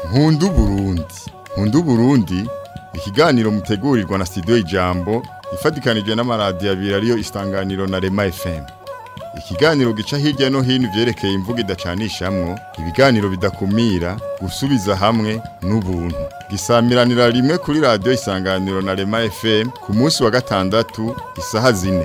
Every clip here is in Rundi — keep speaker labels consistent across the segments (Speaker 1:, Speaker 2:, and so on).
Speaker 1: nkundu Burundi nkundu Burundi ikiganiro mutegurirwa na studio Ijambo ifatikanije n'amaradiyo abiri ariyo Isanganiro na Rema FM ikiganiro gica hirya no hino ivyerekeye imvugo idacanishamwo ibiganiro bidakumira gusubiza hamwe n'ubuntu gisamiranira rimwe kuri radiyo Isanganiro na Rema FM ku munsi wa gatandatu isaha zine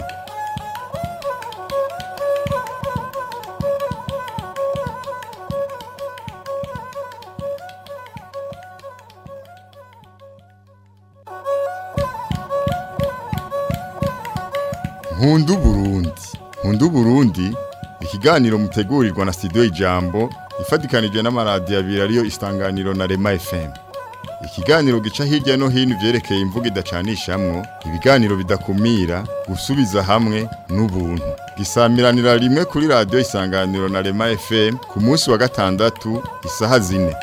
Speaker 1: nkundu Burundi nkundu Burundi ikiganiro mutegurirwa na studio Ijambo ifatikanije n'amaradiyo abiri ariyo Isanganiro na Rema FM ikiganiro gica hirya no hino ivyerekeye imvugo idacanishamwo ibiganiro bidakumira gusubiza hamwe n'ubuntu gisamiranira rimwe kuri radiyo Isanganiro na Rema FM ku munsi wa gatandatu isaha zine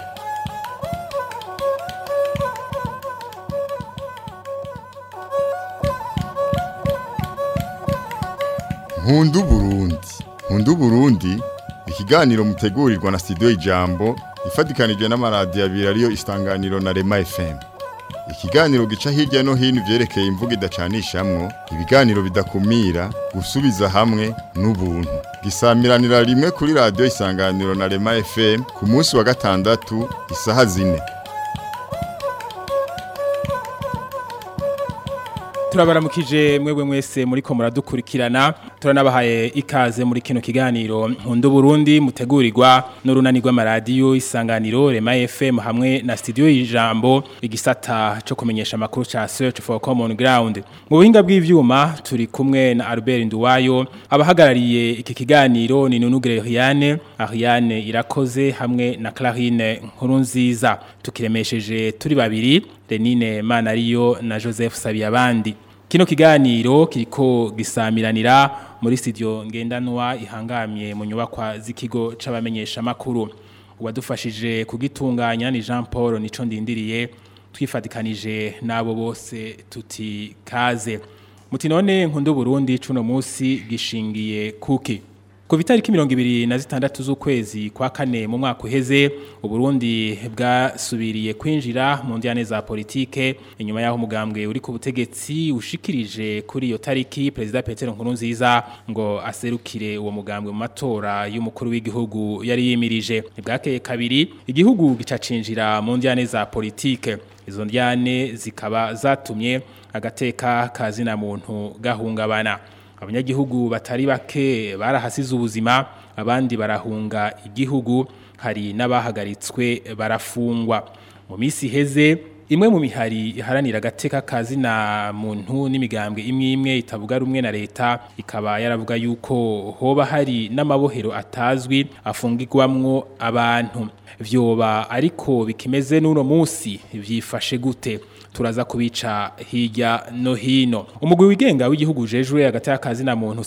Speaker 1: nkundu Burundi nkundu Burundi ikiganiro mutegurirwa na studio Ijambo ifatikanije n'amaradiyo abiri ariyo Isanganiro na Rema FM ikiganiro gica hirya no hino ivyerekeye imvugo idacanishamwo ibiganiro bidakumira gusubiza hamwe n'ubuntu gisamiranira rimwe kuri radiyo Isanganiro na Rema FM ku munsi wa gatandatu isaha zine
Speaker 2: turabaramukije mwebwe mwese muriko muradukurikirana turanabahaye ikaze muri kino kiganiro nkundu Burundi mutegurirwa n'urunani rw'amaradiyo isanganiro Rema FM hamwe na studio y'ijambo igisata cyo kumenyesha amakuru ca Search for Common Ground mu buhinga bw'ivyuma turi kumwe na Albert Nduwayo abahagarariye iki kiganiro ni Nunugire Riane Ariane irakoze hamwe na Clarine Nkurunziza tukiremesheje turi babiri Renine Manariyo na Joseph Sabiyabandi Kino kiganiro kiriko gisamiranira muri studio ngendanwa ihangamye mu nyubakwa z'ikigo c'abamenyesha makuru uwadufashije kugitunganya ni Jean Paul nico ndindiriye twifatikanije nabo bose tuti kaze muti none nkundu Burundi cuno musi gishingiye kuki Ku vitariki mirongo ibiri na zitandatu z'ukwezi kwa kane mu mwaka uheze Uburundi bwasubiriye kwinjira mu njyane za politike inyuma yaho umugambwe uri ku butegetsi ushikirije kuri iyo tariki Perezida Petero Nkurunziza ngo aserukire uwo mugambwe mu matora y'umukuru w'igihugu yari yimirije ibwakeye kabiri igihugu gicacinjira mu njyane za politike izo njyane zikaba zatumye agateka kazina muntu gahungabana abanyagihugu batari bake barahasize ubuzima abandi barahunga igihugu hari n'abahagaritswe barafungwa mu minsi iheze imwe mu mihari iharanira agateka kazina muntu n'imigambwe imwe imwe itavuga rumwe na leta ikaba yaravuga yuko hoba hari n'amabohero atazwi afungirwamwo abantu vyoba ariko bikimeze n'uno munsi vyifashe gute turaza kubica hirya no hino umugwi wigenga w'igihugu jejwe hagati y'akazi na muntu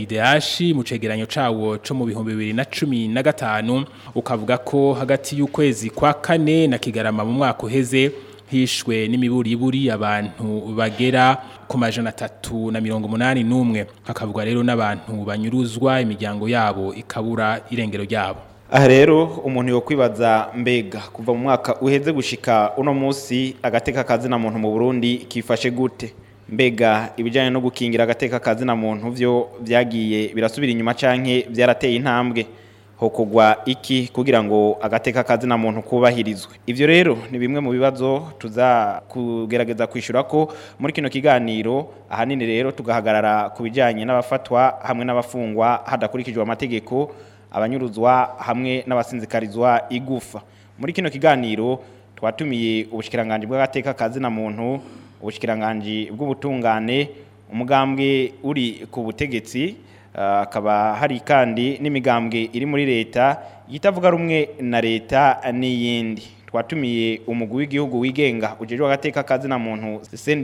Speaker 2: CNIDH mu cegeranyo cawo co mu bihumbi bibiri na cumi na gatanu ukavuga ko hagati y'ukwezi kwa kane na kigarama mu mwaka uheze hishwe n'imiburiburi abantu bagera ku majana atatu na mirongo umunani n'umwe hakavuga rero n'abantu banyuruzwa imiryango yabo ikabura irengero ryabo
Speaker 3: aha rero umuntu yo kwibaza mbega kuva mu mwaka uheze gushika uno munsi agateka kazina muntu mu Burundi kifashe gute mbega ibijyanye no gukingira agateka kazina muntu byo byagiye birasubira inyuma canke byarateye intambwe hokogwa iki kugira ngo agateka kazina muntu kubahirizwe ivyo rero ni bimwe mu bibazo tuza kugerageza kwishura ko muri kino kiganiro ahanini rero tugahagarara ku bijyanye n'abafatwa hamwe n'abafungwa hadakurikijwe amategeko abanyuruzwa hamwe n'abasinzikarizwa igufa muri kino kiganiro twatumiye ubushikiranganje bw'agateka kazina muntu ubushikiranganje bw'ubutungane umugambwe uri ku butegetsi akaba hari kandi n'imigambwe iri muri leta yitavuga rumwe na leta n'iyindi twatumiye umugwi w'igihugu wigenga ujejwe agateka kazina muntu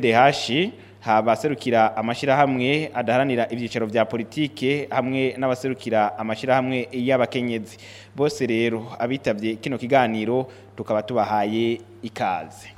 Speaker 3: CNDH habaserukira amashirahamwe adaharanira ivyicaro vya politike hamwe n'abaserukira amashirahamwe y'abakenyezi bose rero abitavye kino kiganiro tukaba tubahaye ikaze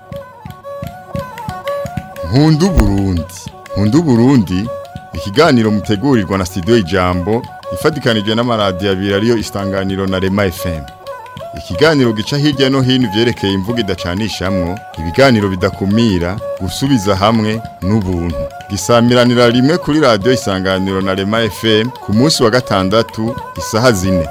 Speaker 1: nkundu Burundi nkundu Burundi ikiganiro mutegurirwa na studio Ijambo ifatikanije n'amaradiyo abiri ariyo Isanganiro na Rema FM ikiganiro gica hirya no hino ivyerekeye imvugo idacanishamwo ibiganiro bidakumira gusubiza hamwe n'ubuntu gisamiranira rimwe kuri radiyo isanganiro na rema fm ku munsi wa gatandatu isaha zine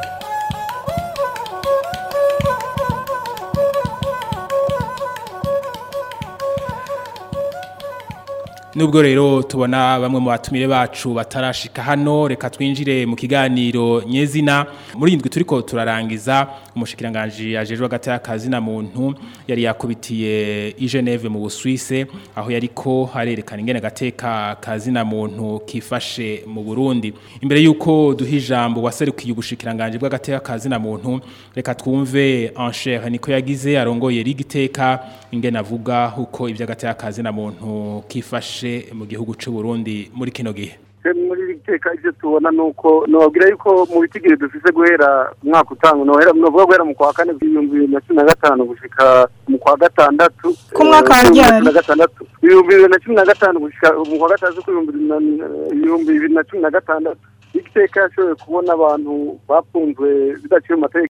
Speaker 2: Nubwo rero tubona bamwe mu batumire bacu batarashika hano reka twinjire mu kiganiro nyezina muri indwi turiko turarangiza umushikiranganje ajejwe hagati y'akazi na muntu yari yakubitiye i Geneve mu Busuwise aho yariko harerekana ingene gateka kazi na muntu kifashe mu Burundi imbere yuko duha ijambo waserukiye ubushikiranganje bw'agateka kazi na muntu reka twumve Encher niko yagize arongoye rigiteka ingene avuga uko ivy'agateka kazi na muntu kifashe mu gihugu cy'u Burundi muri kino gihe
Speaker 4: muri iri teka ibyo tubona ni uko nababwira yuko mu bitigiri dufise guhera umwaka utanga nohera novuga guhera mu kwa kane ibihumbi bibiri na cumi na gatanu gushika mu kwa gatandatu
Speaker 5: Ku mwaka wa ryari?
Speaker 4: na gatandatu ibihumbi bibiri na cumi na gatanu gushika mu kwa gatandatu k'ibihumbi bibiri na- ibihumbi bibiri na cumi na gatandatu igiteka yashoboye kubona abantu bafunzwe bidaciye mu mategeko